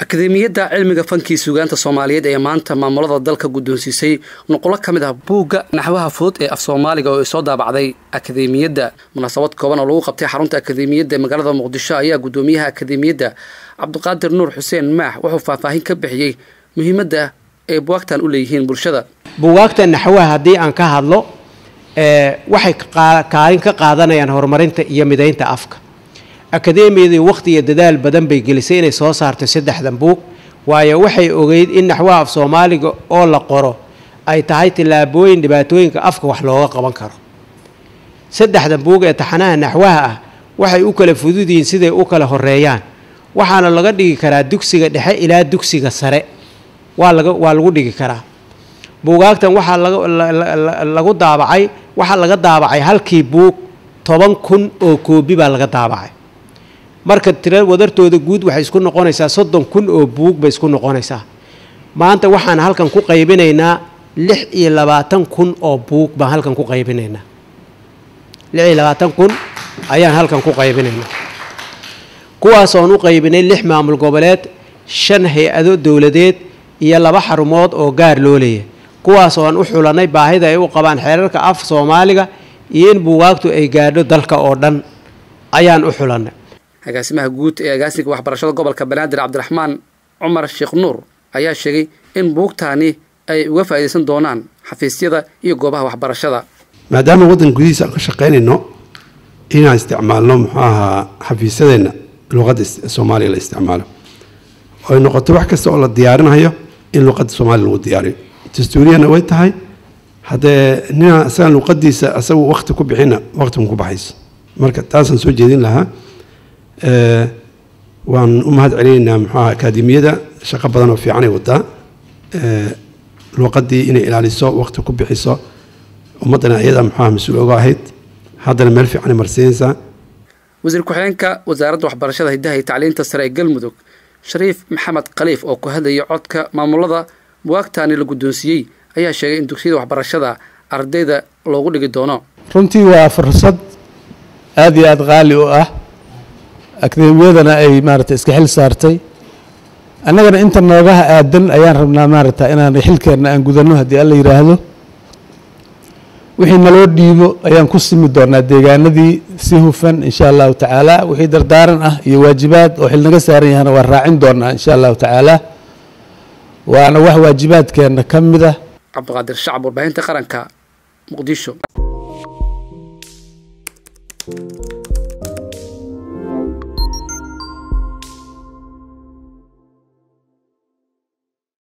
akademiyadda cilmiga fankii suugaanta soomaaliyeed ee maanta maamulada dalka guddoonsiisay nuqulo ka mid ah buugga naxwaha fudud ee af soomaaliga oo ay soo daabacday akademiyadda munaasabad kooban oo lagu qabtay xarunta akademiyadda ee magaalada muqdisho ayaa guddoomiyaha akademiyadda cabdiqaadir nuur xuseen maax wuxuu faahfaahin ka bixiyey muhiimadda ay buwaagtan u leeyihiin bulshada buugaagta naxwaha haddii aan ka hadlo waxay kaalin ka qaadanayaan horumarinta iyo midaynta afka akademiyadii wakhti iyo dadaal badan bay gelisay inay soo saarto saddexdan buug waayo waxay ogeyd in naxwaha af soomaaliga oo la qoro ay tahay tillaabooyin dhibaatooyinka afka wax looga qaban karo saddexdan buug ee taxanaha naxwaha ah waxay u kala fudud yihiin siday u kala horeeyaan waxaana laga dhigi karaa dugsiga dhexe ilaa dugsiga sare waa laga waa lagu dhigi karaa buugaagtan waxaa lagu daabacay waxaa laga daabacay halkii buug toban kun oo koobi baa laga daabacay marka tira wadartooda guud waxay isku noqonaysaa soddon kun oo buug bay isku noqonaysaa maanta waxaan halkan ku qaybinaynaa lix iyo labaatan kun oo buug baan halkan ku qaybinaynaa lix iyo labaatan kun ayaan halkan ku qaybinaynaa kuwaas oon u qaybinay lix maamul goboleed shan hay-ado dowladeed iyo laba xarumood oo gaar loo leeyahay kuwaas oo aan u xulanay baahida ay u qabaan xeerarka af soomaaliga iyo in buugaagtu ay gaadho dalka oo dhan ayaan u xulannay agaasimaha guud ee agaasinka waxbarashada gobolka banaadir cabdiraxmaan cumar sheekh nuur ayaa sheegay in buugtaani ay uga faa'iidaysan doonaan xafiisyada iyo goobaha waxbarashada maadaama waddan gudihiisa aan ka shaqaynayno inaan isticmaalno muxuu ahaa xafiisyadeenna luqadda soomaaliya la isticmaalo oo ay noqoto wax kasta oo la diyaarinayo in luqadda soomaaliya lagu diyaariyo dastuuriyana way tahay haddee nina isagaan luqadiisa isagu wakti ku bixina waktigun ku baxayso marka taasaan soo jeedin lahaa waan u mahad celinaynaa muxuaha akaademiyada shaqo badan oo fiicanay wadaa luqadii inay ilaaliso wakti ku bixiso ummaddana iyada muxuaha mas-uul oga ahayd haddana meel fiicanay marsiinaysaa wasiir ku-xigeenka wasaaradda waxbarashada hiddaha iyo tacliinta sare ee galmudug shariif maxamed khaliif oo ku hadlayay codka maamulada buwaagtaani la guddoonsiiyey ayaa sheegay in dugsiyada waxbarashada ardayda loogu dhigi doono runtii waa fursad aada iyo aada qaali u ah akademiyadana ay maarata iska xil saartay annagana inta noogaha aadan ayaan rabnaa maarata inaan xilkeenna aan gudanno haddii alla yidhaahdo wixii naloo dhiibo ayaan ku simi doonaa deegaanadii si hufan insha allahu tacaala wixii dardaaran ah iyo waajibaad oo xil naga saaran yahana waan raacin doonaa insha allahu tacaala waana wax waajibaadkeenna ka mid ah cabdiqaadir shacab warbaahinta qaranka muqdisho